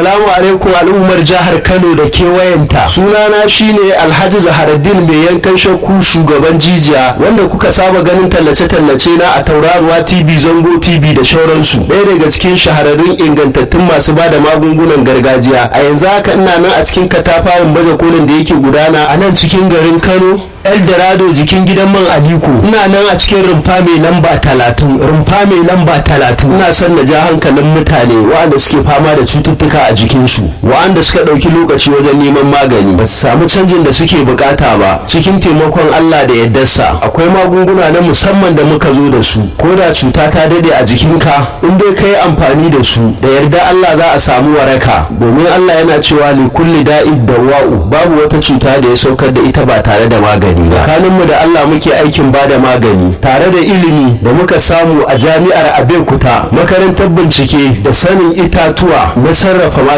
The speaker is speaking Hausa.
Assalamu alaikum al'ummar jihar Kano da kewayenta. Sunana shine Alhaji Zaharaddin mai yankan shakku shugaban jijiya wanda kuka saba ganin tallace-tallace na a tauraruwa TV Zango TV da shauransu. Ɗaya daga cikin shahararrun ingantattun masu ba da magungunan gargajiya. A yanzu haka ina nan a cikin katafaren baje kolin da yake gudana a nan cikin garin Kano. Eldorado jikin gidan man Aliko. Ina nan a cikin rumfa mai lamba talatin. Rumfa mai lamba talatin. Ina son na ja hankalin mutane waɗanda suke fama da cututtuka a jikinsu. Waɗanda suka ɗauki lokaci wajen neman magani. Ba su samu canjin da suke bukata ba. Cikin taimakon Allah da yardarsa. Akwai magunguna na musamman da muka zo da su. Ko da cuta ta dade a jikinka. In dai ka yi amfani da su. Da yarda Allah za a samu waraka. Domin Allah yana cewa li kulli da'id dawa'u. Babu wata cuta da ya saukar da ita ba tare da magani. magani ba tsakaninmu da Allah muke aikin bada magani tare da ilimi da muka samu a jami'ar Abeokuta makarantar bincike da sanin itatuwa na sarrafa magani